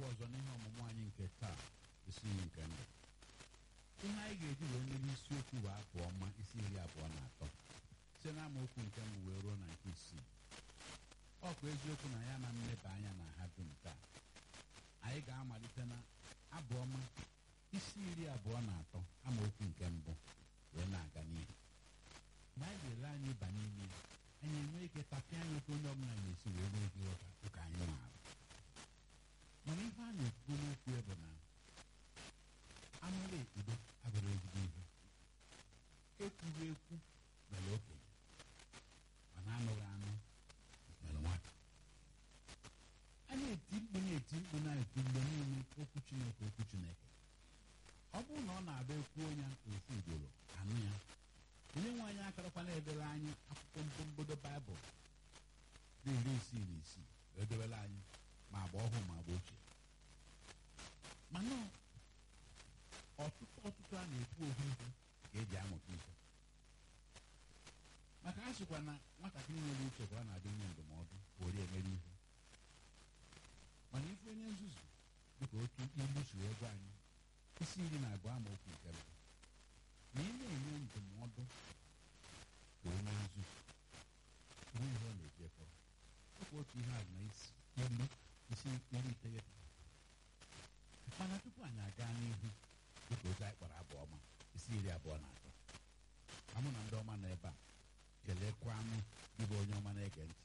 ọzọ n'ihe ọmụmụ anyị nke taa isi iyi nke ndụ ihe anyị ga-eji wee mere isiokwu bụ afọ ọma isi iri abụọ na atọ site na amaokwu nke mbụ wee ruo na nke isii ọ bụ eziokwu na ya na mmeba anya na ha dum taa anyị ga-amalite na abụ ọma isi iri abụọ na atọ amaokwu nke mbụ wee na-aga n'ihu mgbe anyị ga-ele anyị ịba n'ime ya anyị enwee ike tapịa anya oke onye ọbụla na-esi wee nwee ike ịghọta ụka anyị maara mana ihe a na-ekwu n'okwu ya bụ na amara ekpudo abụrụ ezigbo ihe ekwuru ekwu mere okenye mana anụghị anụ mere nwata a na-eti mkpu na-eti mkpu na-eti mgbe niile okwu chineke okwu chineke ọ bụrụ na ọ na-abịa ekwu onye ofu ugboro anụ ya onye nwe anyị akarakwa na-edere anyị akwụkwọ mbombodo baịbụl dị iri isii na isii edewela anyị ma agba ọhụụ ma agba ochie mana ọtụtụ ọtụtụ a na-ekwu ofu ihe ka eji amụta ihe maka a sịkwa na nwatakịrị nwere uche ka ọ na-adị nye ndụmọdụ were emere ihe mana ife onye nzuzu dịka otu ilu si wee gwa anyị isi iri na abụọ amaokwu nke mbụ na ị na-enye ndụmọdụ ka onye nzuzu onwe ihe ọ na-eji efọrọ ọkwa otu ihe a na isi ilu isi iri iteghete mana tupu anyị aga n'ihu dịka otu anyị kpọrọ abụọ ọma isi iri abụọ na atọ amụ na ndị ọma nọ ebe a kelekwa anụ ịbụ onye ọma na-ege ntị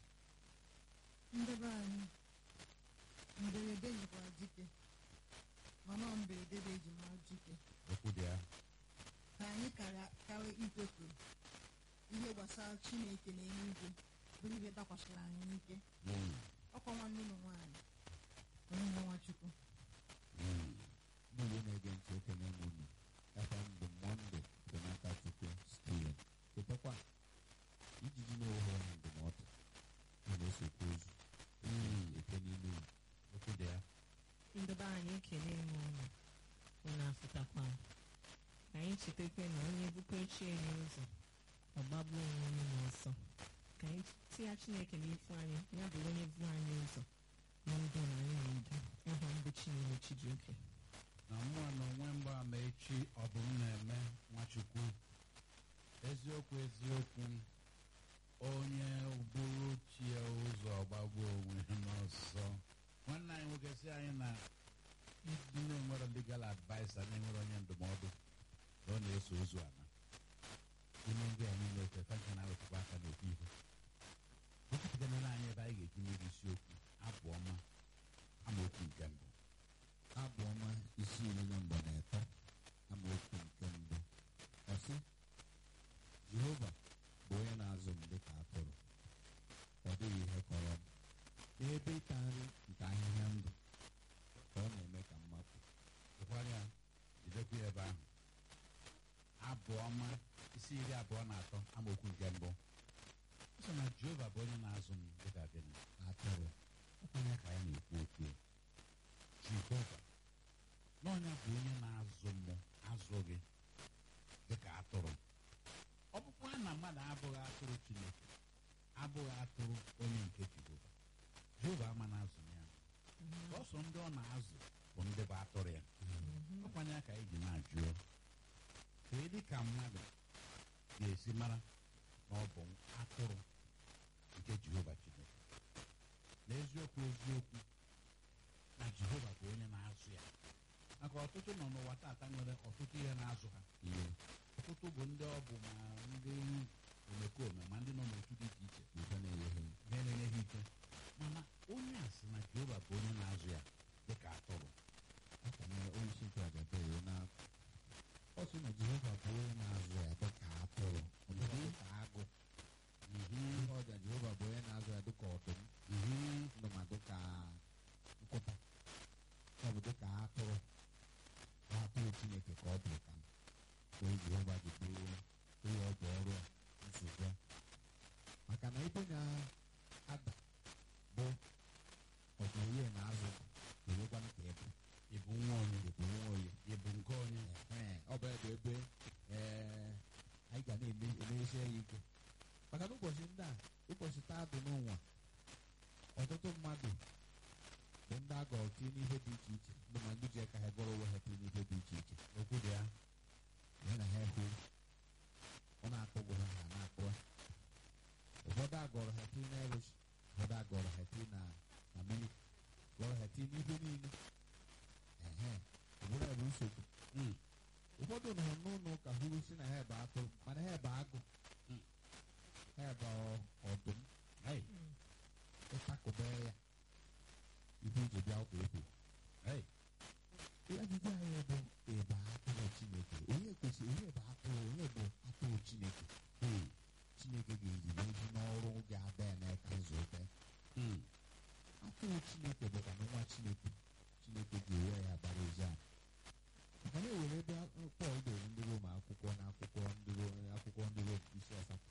ndebe anyị mberede nyekwara dike mana ọ mberede bụ eji mara dike okwu dị ya ka anyị kara karị ikwefu ihe gbasara chineke na eluigwe bụrụ ihe dakwasịrị anyị n'ike Mm, ọkwa nwanne ụlọ nwaanyị onye nwe nwachukwu mm. ndị Igbo na-ege ntị ekene m unu aka mbụ mọnde benata chukwu steven chetakwa ijiji na-ewe onye ndụmọdụ na na-esokwa ozu Mm. eke n'ime unu okwu dị ya ndebe anyị ekele m unu unu afụtakwa m. ka anyị chetakwa na onye bukọchie anyị ụzọ ọgbagbu onwe onye n'ọsọ ka anyị tinye chineke n'ifu anyị ya bụ onye bụ anyị ụzọ na ndụ na anyị na-edu aha mbụ chineke chijioke na mmụọ na onwe mgbaama echi ọ bụ m na-eme nwachukwu eziokwu eziokwu onye bụrụ chie ụzọ gbagbuo onwe ya n'ọsọ nwanne anyị nwoke si anyị na ndị na-enwere legal adviser na-enwere onye ndụmọdụ na ọ na-eso ozu ana ime ndị a niile otefa nke na-awetụkwa aka n'ofu ihe gosipụtanara anyị ebe anyị ga-eji mmeri isiokwu abụ ọma amaokwu nke mbụ abụ ọma isi iri na mgbe na ịtọ amaokwu nke mbụ ọsị jehova bụ onye na-azụ m dịka atụrụ ọ dịghị ihe kọrọ m n'ebe ịta nri nke ahịhịa ndụ ka ọ na-eme ka m mapụ ụkwara ya jidekwa ya ebe ahụ abụ ọma isi iri abụọ na atọ amaokwu nke mbụ ọ sọ na jehova bụ onye na-azụ m dịka gịnị atụrụ ọkwanya ka anyị na-ekwu okwu ya jehova n'ọnya bụ onye na-azụ m azụ gị dịka atụrụ ọ bụkwa na mmadụ abụghị atụrụ chineke abụghị atụrụ onye nke jehova jehova ama na-azụ ya sọsọ ndị ọ na-azụ bụ ndị bụ atụrụ ya ọkwanye ka anyị ji na-ajụ ya kee dị ka mmadụ ga-esi mara na ọ bụ atụrụ nke jehova chineke n'eziokwu eziokwu na jehova bụ onye na-azụ ya maka ọtụtụ nọ n'ụwa tata nwere ọtụtụ ihe na-azụ ha ihe ọtụtụ bụ ndị ọ bụ ma ndị omekome ma ndị nọ n'otu dị iche iche nke na-enweghị na-enye ha ike mana onye a sị na jehova bụ onye na-azụ ya dịka atụrụ akanyere onye isi nchụaja bere na ọ sị na jehova bụ onye na-azụ ya dịka atụrụ ọ bụghị dịka agụ ihe ọja jehova bụ onye na-azụ ya dịka ọdụm Mhm. ndụ ma dịka nkụta ọ bụ dịka atụrụ bụ atụrụ chineke ka ọ bụ ka onye jehova ji bụrụ onye ọ bụ ọrụ a nsogbu a. maka na ebe na-ada bụ ọdịnye na azụ ga-enwekwanụ ka ebe ị bụ nwa onye bụ nwa onye ị bụ nke onye Ee, ọ bụ ebe ebe ee, anyị ga na-emeghesi ya ike maka na ụbọchị ndị a ụbọchị taa dị n'ụwa ọtụtụ mmadụ bụ ndị a gọrọ tinye n'ihe dị iche iche ndị ma ndị ji aka ha gọrọ onwe ha tinye n'ihe dị iche iche okwu dị ya ihe na ha hụ ọ na-akpọgụ ha ha na-akpọ ụfọdụ agọrọ ha tinye n'irish ụfọdụ agọrọ ha tinye na na milik gọrọ ha tinye n'ihe niile ehe ụbụrụ ya bụ nsogbu Mm. ụfọdụ nọ n'ụlọ ụka hụrụ si na ha ebe atụrụ mana ha ebe agụ Mm. ha ebe ọ- ọdụm Hey, ịtakụbe ya ibu iji bịa ụka ekwu hey. ajụjụ anyị bụ ebe atụrụ chineke onye kwesịrị onye bụ atụrụ onye bụ atụrụ chineke Mm. chineke ga-eji n'ezi n'ọrụ ga-ada ya n'aka nzube Mm. atụrụ chineke bụkwa na nwa chineke chineke ga-ewe ya bara ezi ahụ maka na ewere ebe pọl dere ndị rom akwụkwọ na akwụkwọ ndị rom akwụkwọ ndị rom isi asatọ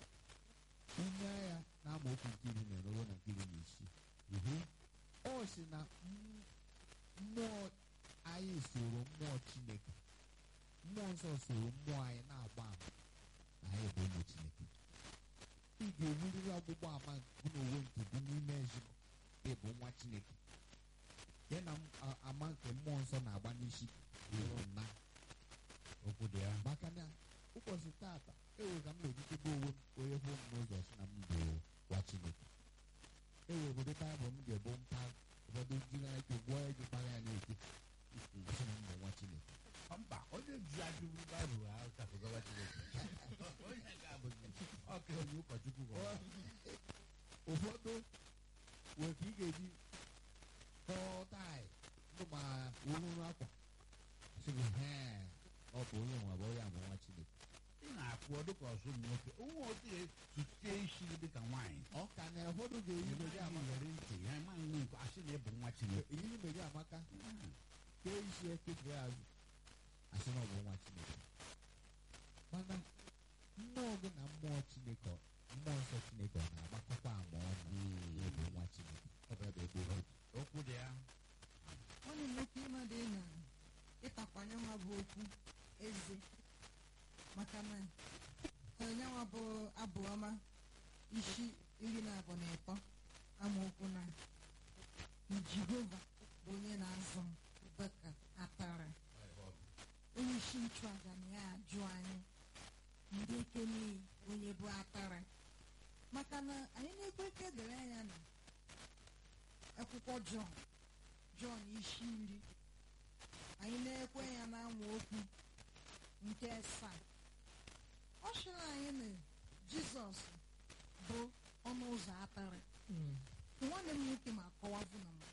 onye agha na-amaokwu nke iri na eruo na nke iri na isii Mhm. ọ sị na m- mmụọ anyị soro mmụọ chineke mmụọ nsọ soro mmụọ anyị na-agba ama na anyị bụ ụmụ chineke ị ga-enwerịrị ọgbụgba ama bụ n'onwe nke dị n'ime ezigbo ị bụ nwa chineke ya na m- a- ama nke mmụọ nsọ na-agba n'isi bụrụ na okwu dị ya maka na ụbọchị tata ewe ka m na-ejikebe onwe m onye hụ m n'ụzọ si na m bụ nwa chineke ewe obodo baịbụl m ga-ebu mpa ụfọdụ jiri ike gwụọ ya ji kpara ya na-eke ọsị na m bụ nwa chineke mba onye ji ajụrụ baịbụl ahụ kapụgawa chineke onye ga-abụghị ọka onye ụkọchukwu gwara ụfọdụ wee ka ị ga-eji kọọ taị ndụ ma ohuru akwa sị gị hee ọ bụ onye nwa bụ onye ama nwa chineke ị na-akwụ ọ dịka ọsụ ụmụ nwoke ụmụ nwoke tutie isi gị dịka nwaanyị ọ ka na ụfọdụ ga-eyi meji amaka were ntị ha ma nwe nke asị na ịbụ nwa chineke eyiri meji amaka kee isi ekefere azụ asị na ọ bụ nwa chineke mana mmụọ gị na mmụọ chineke mmụọ nsọ chineke ọ na-agbakọkwa ama ọnụ na ịbụ nwa chineke ọ bụ ebe gboo okwu dị ya nwanne m nwoke ịmadụ na ịtakwanye nwa bụ okwu eze maka na onyenwa bụ abụ ọma isi iri na abụọ na ịtọ amaokwu na jehova bụ onye na-azụ m dịka atara onye isi nchụaja na ya ajụ anyị ndị ekenye onye bụ atara maka na anyị na-ekwe ike dere anya na akwụkwọ jọn jọn isi iri anyị na-ekwe ya na okwu nke asaa ọ sịrị anyị na jizọs bụ ọnụ ụzọ atara Mm. nwanne m nwoke ma akọwabụ na mbụ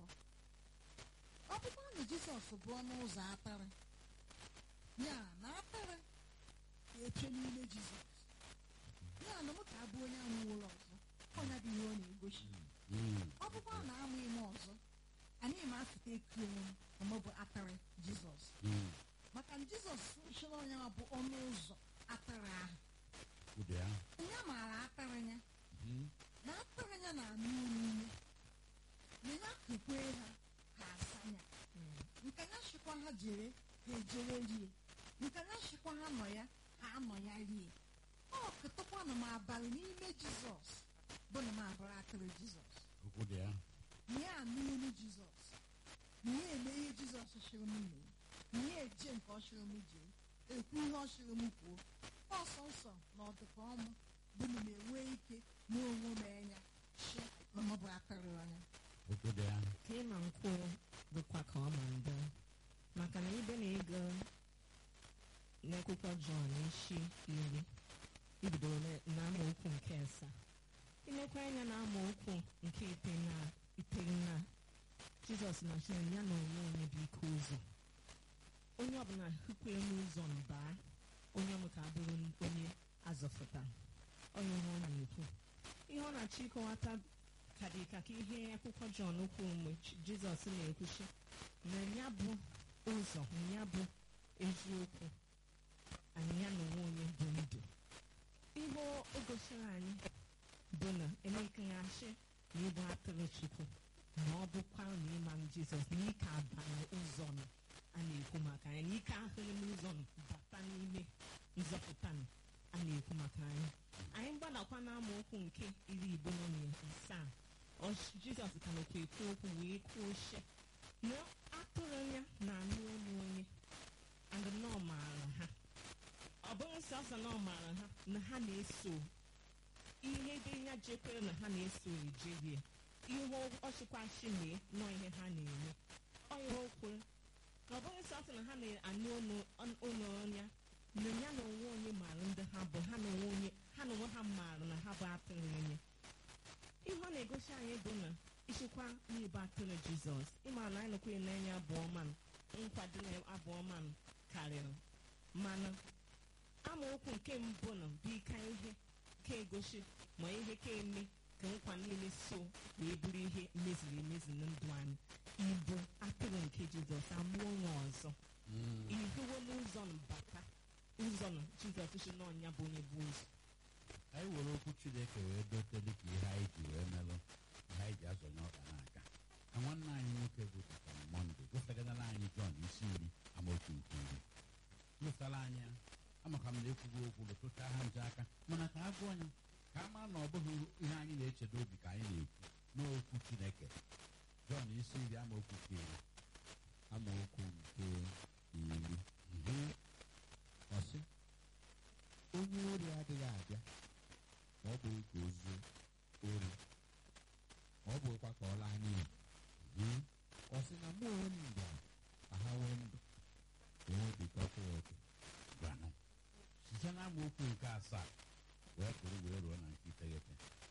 ọ bụkwa na jizọs bụ ọnụ ụzọ atara ya na atara ga-eche n'ime jizọs ya na m ka abụ onye amụ ụlọ ọzọ ọnya bụ ihe ọ na-egosi Mm. ọ bụkwa na amụ ime ọzọ anyị ma afụta eku onwe m na mụ bụ atara jizọs Mm. maka na jizọs chọrọ onye ma bụ ọnụ ụzọ atara ahụ okwu dị ya ya maara atara ya Mhm. na atara ya na-anụ n'ime na ya kekwe ha ha asanya nke ya shikwa ha jere ha ejere rie nke ya shikwa ha nọ ya ha anọ ya rie ọ ketakwanụ m abalị n'ime jizọs bụ na m abụrụ atara jizọs okwu dị ya na ya anụ olu jizọs na ya eme ihe jizọs chịrị m mee na ya eje nke ọ chịrị m jee ekwu ihe ọ chịrị m kwuo ọsọ nsọ na ọdụka ọmụ bụ na m enwee ike na onwe m anya shi na m bụ atara anya okwu dị ya ka ị ma nkwụ dịkwa ka ọ ma mbụ maka na ibe na-ego n'akwụkwọ jọn isi iri ibidoro na- n'amaokwu nke asaa ilekwa anya na amaokwu nke ite na iteghị na jizọs na chineke ya na onwe onye bụ ike ụzọ onye ọbụla hụkwere n'ụzọ mbaa onye ọmụ ka abụrụ onye azọfụtara onye ihe ọ na-ekwu ihe ọ na-achọ ịkọwata ka dị ka ka ihe akwụkwọ jọn kwuru mgbe Ch- jizọs na-ekwuchi na ya bụ ụzọ na ya bụ eziokwu anyị ya na onwe onye bụ ndụ ihe o o gosiri anyị bụ na emekaghachi na ịbụ atụrụ chukwu na ọ bụkwa na ịma m jizọs na ike abanye ụzọ nọ a na-ekwu maka anyị na ike ahụghị n'ụzọ nọ bata n'ime nzọpụta nọ a na-ekwu maka anyị anyị gbadakwa n'amaokwu nke iri igbo nọ na asaa ọ- jizọs ka nọkwa ekwu okwu wee kwuo she na atụrụ ya na-anụ olu onye and na ọ maara ha ọ bụghị sọsọ na ọ maara ha na ha na-eso ihe dị ya jekwere na ha na-eso ejehie ihe ọchịkwachi mee nọ ihe ha na-eme ọ ihe o kwere na ọ bụghị sọsọ na ha na-anụ olu onye na ya na onwe onye maara ndị ha bụ ha na onwe onye ha na onwe ha maara na ha bụ atụrụ onye ihe ọ na-egosi anyị bụ na ichekwa n'ibe atụrụ jizọs ịmara na anyị nọkwenye n'anya abụọ man nkwado na abụọ man karịrị mana amaokwu nke mbụ na bụ ike ihe ka egosi ma ihe ka eme ka nkwa niile so wee bụrụ ihe meziri emezi na ndụ anyị ịbụ atụrụ nke jizọs amụọ nwa ọzọ ihuwo n'ụzọ bata ụzọ na jizọs si n'ọnya bụ onye bụ ụzọ anyị were okwu chineke wee dote dịka ihe anyị ji wee melụ ihe anyị ji azọnye ọka n'aka ka nwanne anyị nwoke bụ dịka mọnde gụfegara anyị jọn isi iri amaokwu nke iri gụfere anyị ya amaka m na ekwugo okwu lụtụcha ha nje aka mana ka a gụọ ya ka a mara na ọ bụghị ihe anyị na-echedo obi ka anyị na-ekwu n'okwu chineke jọn isi iri amaokwu nke iri amaokwu nke iri ọsị onye ori adịghị abịa ma ọ bụghị ka o zuo ori ma ọ bụghịkwa ka ọ laa n'iyi ọ sị na mụ onwe m bịara ka ha nwee ndụ enwe bikọta ya oke gwanụ site na amaokwu nke asaa wee bụrụ wee ruo na nke iteghete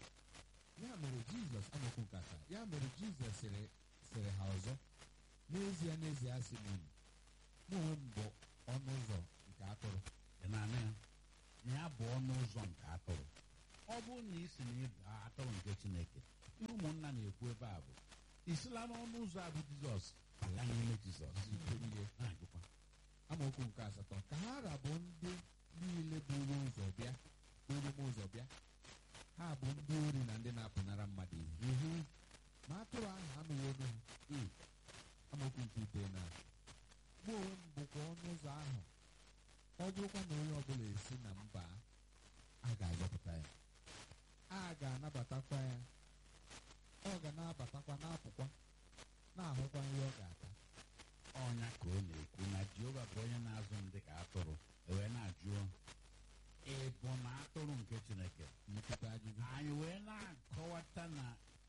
ya mere jizọs amaokwu nke asaa ya mere jizọs sịrị sịrị ha ọzọ n'ezie n'ezie asị m unu mụ onwe m bụ ọnụ ụzọ nke atụrụ ị na-anụ ya na ya bụ ọnụ ụzọ nke atụrụ ọ bụrụ na isi na ịbụ atụrụ nke chineke ihe ụmụnna na-ekwu ebe a bụ isila n'ọnụ ụzọ a bụ jizọs bala n'ime jizọs ike niile na-agụkwa amaokwu nke asatọ ka ha rabụ ndị niile buru ụzọ bịa buru m ụzọ bịa ha bụ ndị ori na ndị na-apụnara mmadụ ihe ma atụrụ ahụ anụwo olu ha Mm. amaokwu nke ite na mụ onwe m bụkwa ọnụ ụzọ ahụ ọ bụrụkwa na onye ọbụla esi na mba a ga-azọpụta ya a ga-anabatakwa ya ọ ga na-abatakwa na-apụkwa na-ahụkwa nri ọ ga-ata ọnya ka ọ na-ekwu na jehova bụ onye na-azụ m dị ka atụrụ wee na-ajụ ị bụ na atụrụ nke chineke mmetụta ajụjụ anyị wee na-akọwata na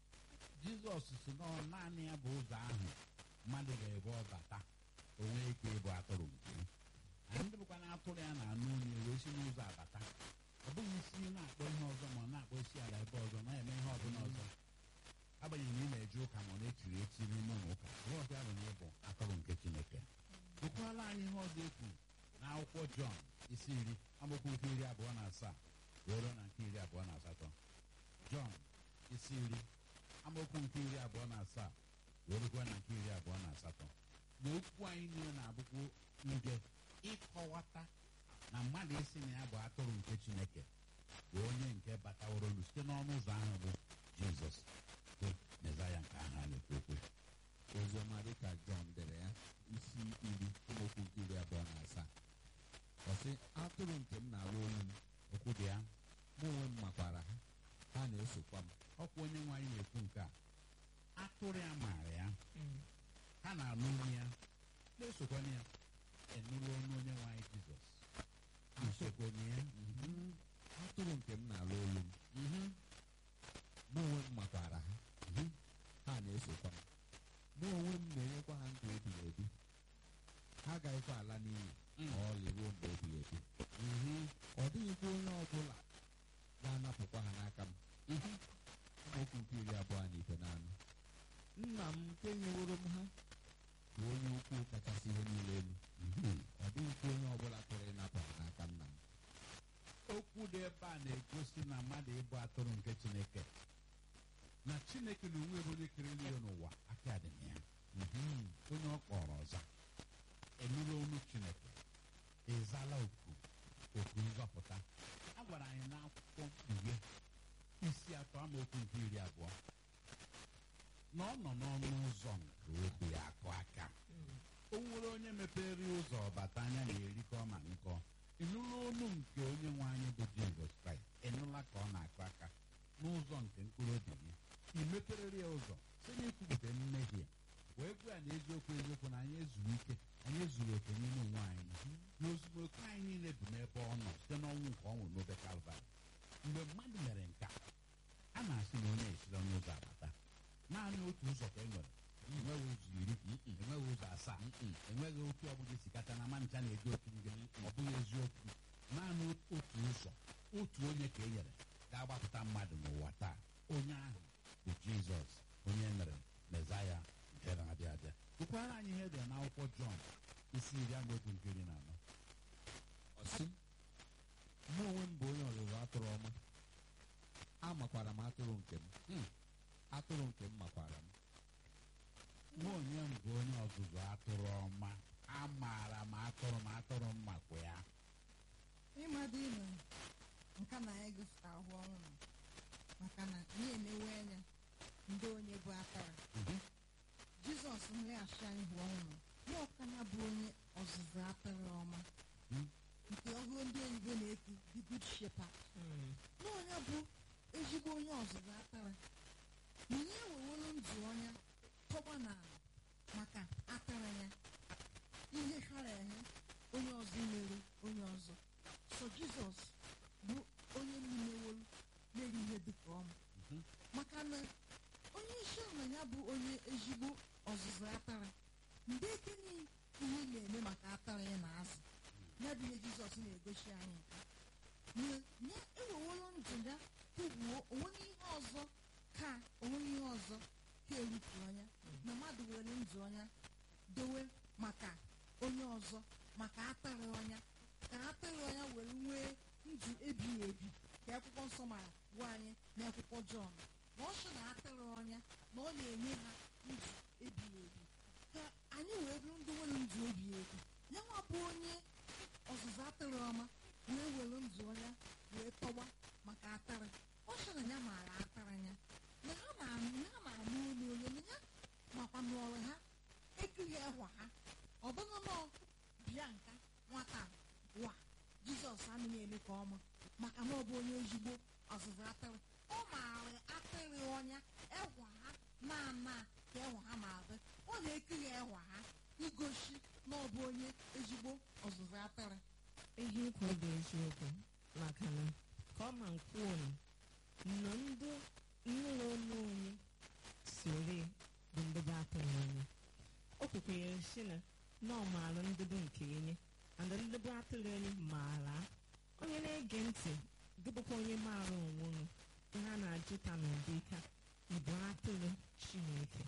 jizọs si na ọ naanị ya bụ ụzọ ahụ mmadụ ga-ebu ọbata onwe ike ịbụ atụrụ nke ya. anyị ndị bụkwa na atụrụ ya na-anụ onye wee si n'ụzọ abata ọ bụghị isi na-akpọ ihe ọzọ ma ọ na-akpọ isi ala ebe ọzọ na-eme ihe ọbụla ọzọ agbanyeghị na ị na-eje ụka ma ọ na-echiri echi n'ime ụlọ ụka ihe ọzọ ya bụ na ịbụ atụrụ nke chineke gụkwala anyị ihe ọzọ ekwu na akwụkwọ jọn isi iri amaokwu nke iri abụọ na asaa wee ruo na nke iri abụọ na asatọ jọn isi iri amaokwu nke iri abụọ na asaa wee rukwa na nke iri abụọ na asatọ na okwu anyị niile na-abụkwu nje ịkọwata na mmadụ isi na ya bụ atụrụ nke chineke bụ onye nke bataworo site n'ọnụ ụzọ ahụ bụ jizọs bụ mezaya nke ahụ a na-ekwu okwu oziọma dịka jọn dere ya isi iri amaokwu nke iri abụọ na asaa ọ sị atụrụ nke m na-alụ olu m okwu dị ya mụ onwe m makwara ha ha na-esokwa m ọkwa onye nwe anyị na-ekwu nke a atụrụ ya maara ya Mm. ha na-anụ olu ya na-esokwana ya enụrụ ọnụ onye nwe anyị jizọs isokwana ya Mhm. atụrụ nke m na-alụ olu m Mhm. mụ onwe m makwara ha Mhm. ha na-esokwa m mụ onwe m na-enyekwa ha ndụ ebighị ebi ha agaghịkwa ala n'iyi Mm. ma ọlị ruo mgbe ebighị ebi Mhm. ọ dịghịkwa onye ọbụla ga-anapụkwa ha n'aka m Mhm. amaokwu nke iri abụọ na ite na anọ nna m nke nyeworo m ha bụ onye ukwu kachasị ihe niile elu Mhm. ọ dịghịkwa onye ọbụla pụrụ ịnapụ ha n'aka nna m okwu dị ebe a na-egosi na mmadụ ịbụ atụrụ nke chineke na chineke na onwe bụ onye kere eluigwe n'ụwa aka dị na ya Mhm. onye ọ kpọrọ ọza enụrụ olu chineke ịzala oku oku nzọpụta a gwara anyị n'akwụkwọ mkpughe isi atọ amaokwu nke iri abụọ na ọ nọ n'ọnụ ụzọ nke obi ya akụ aka Mm. o nwere onye mepere ụzọ ọbata anya na-erikọ ma nkọ ịnụla olu nke onye nwe anyị bụ jizọs kraịst ịnụla ka ọ na-akụ aka n'ụzọ nke mkpụrụ obi gị ị meperere ya ụzọ site n'ikwupụta mmehie wee gwa ya na eziokwu eziokwu na anyị ezuru ike anyị ezuru oke n'ime onwe anyị na ozumọke anyị niile bụ n'ebe ọ nọ site n'ọnwụ nke ọ nwụrụ n'obe kalvarị mgbe mmadụ mere nke a a na-asị na onye esiri n'ụzọ abata naanị otu ụzọ ka e nwere enweghị ụzọ iri enweghị ụzọ asaa enweghị otu ọbụla isi kacha na ma ncha na-eji otu nge ọ bụghị eziokwu naanị otu ụzọ otu onye ka e nyere ga-agbapụta mmadụ n'ụwa taa onye ahụ bụ jizọs onye mere mezaya nke na-abịa abịa gụkwara anyị ihe dị n'akwụkwọ jọn isi iri amaokwu nke iri na anọ ọsị mụ onwe m bụ onye ọzụzụ atụrụ ọma amakwara m atụrụ nke m Hmm. atụrụ nke m makwara m mụ onye m bụ onye ọzụzụ atụrụ ọma amaara m atụrụ m atụrụ m makwa ya ịmadụ ịnọ nka na anyị gụsịta ahụ ọhụrụ maka na anyị emewe anya ndị onye bụ akara Mhm. jizọs nleghachi anyị hụ ọhụrụ ya ọkana bụ onye ọzụzụ atụrụ ọma Hmm. nke ọhụụ ndị oyibo na-eti the good shepherd Mm. na onye bụ ezigbo onye ọzụzụ atụrụ na onye ewewelu ndụ ọnya tọgba n'ala maka atụrụ ya ihe hara ehe onye ọzọ mere onye ọzọ so jizọs bụ onye mmewolu mere ihe dịka ọma Mhm. maka na onye isi ala ya bụ onye ezigbo ọzụzụ atara mgbe ekene ihe ị na-eme maka atara ya na azụ ya bụ ihe jizọs na-egosi anyị nke ya ewewolo ndụ ya kwubuo onweghị ihe ọzọ ka onweghị ihe ọzọ ka erupụ ọnya na mmadụ were ndụ ọnya dowe maka onye ọzọ maka atara ọnya ka atara ọnya were nwee ndụ ebighị ebi ka akwụkwọ nsọ mara gwa anyị n'akwụkwọ jọn na ọ sị na atara ọnya na ọ na-enye ha ndụ ebighị ebi ka anyị wee bụrụ ndị nwere ndụ ebighị ebi ya nwa bụ onye ọzụzụ atara ọma wee were ndụ ọnya wee tọgba maka atara ọ sị na ya maara atara ya na ha na-anụ ha na-anụ olu onye na ya makwa n'ọrụ ha ekughị ẹhwa ha ọ bụghị nọ bịa nka nwata wa jizọs anaghị eme ka ọma maka na ọ bụ onye ezigbo ọzụzụ atịrị ọ maara atịrị ọnya ẹhwa ha na-ana ka ẹhwa ha ma adị ọ na-ekughi ẹhwa ha igosi na ọ bụ onye ezigbo ọzụzụ atịrị ihe ikwu bụ eziokwu maka na ka ọ ma nkwuo nọ ndị nnụrụ olu onye sore bụ ndebe atụrụ onye o kwukwere si na na ọ maara ndebe nke enye and ndebe atụrụ onye maara onye na-ege ntị gịbụkwa onye maara onwe unu ihe a na-ajụta n'ụdị ka ịbụ atụrụ chineke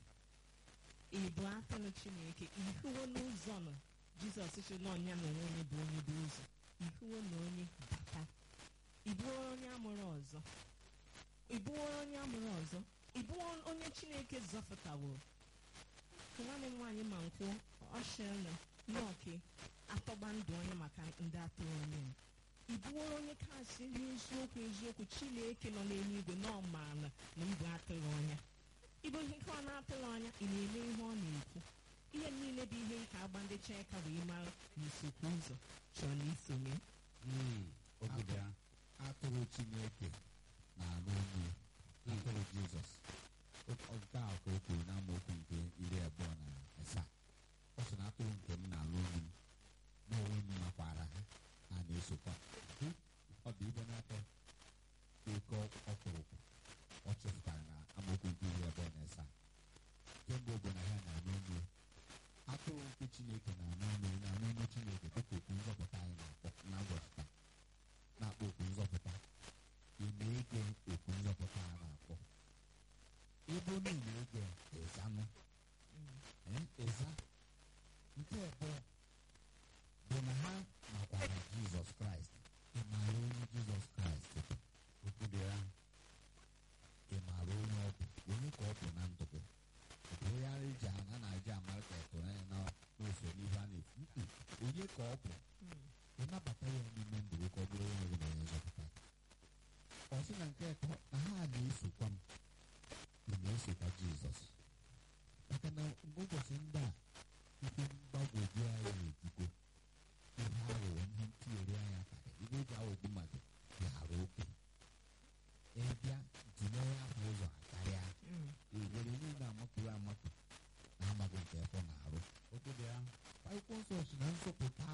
ịbụ atụrụ chineke ihuwo n'ụzọ nọ jizọs si na ọnya na onwe onye bụ onye bụ ụzọ ihuwo na onye bata ịbụwo onye amụrụ ọzọ ịbụwo onye amụrụ ọzọ ịbụwo onye chineke zọpụtaworo ka nwanne m nwaanyị ma nkwụ ọshịna nọọke atọgba ndụ onye maka ndị atụrụ onye m ịbụwo onye kasị n'eziokwu eziokwu chineke nọ n'eluigwe na ọ maara na mbụ atụrụ ọnya ịbụ ihe nke ọ na-atụrụ anya ị na-eme ihe ọ na-ekwu ihe niile bụ ihe nke agba ndị cheka wee mara na isokwu ụzọ chọrọ na isonye Mm. obodo ya atụrụ chineke na-anụ olu ya atụrụ jizọs O- nke a ka o kwuru n'amaokwu nke iri abụọ na asaa ọ sị na atụrụ nke m na-anụ olu m na onwe m makwara ha ha na-esokwa m. ọ dị ibe n'atọ oke ọkpụrụkpụ ọ chepụtara na amaokwu nke iri abụọ na asaa kemgbe ọ bụ na ya na-anụ olu ya atụrụ nke chineke na-anụ olu ya na-anụ olu chineke dịka okwu nzọpụta anyị na-akpọ na ụbọchị taa na-akpọ okwu nzọpụta ị na-ege okwu nzọpụta a na-akpọ ebe onye na-ege ịzanụ eh, ịza nke abụọ bụ na ha makwara jizọs kraịst ị maara onye jizọs kraịst bụ okwu dị ya ị maara onye ọ bụ onye ka ọ bụ na ndụ gị ọ bụ onye ara eji a na-eji amara ka etụrụ anya na n'usoro n'ihe a na-ekwu Mm-mm. onye ka ọ bụ ị nabata ya n'ime ndụ gị ka ọ bụrụ onye gị na onye nzọpụta gị. ọ sị na nke atọ na ha na-esokwa m ị na-esokwa jizọs maka na mgbe ụbọchị ndị a ihe mgbagwoju anya ejugo ihe aghụghọ ihe ntinyere anya karịrị ihe eji aghọgbu mmadụ bịara oke ịbịa tinye ya ahụ ụzọ akarịa ewere niile amapụrụ amapụ na amaghị akwụkwọ nsọ si na nzọpụta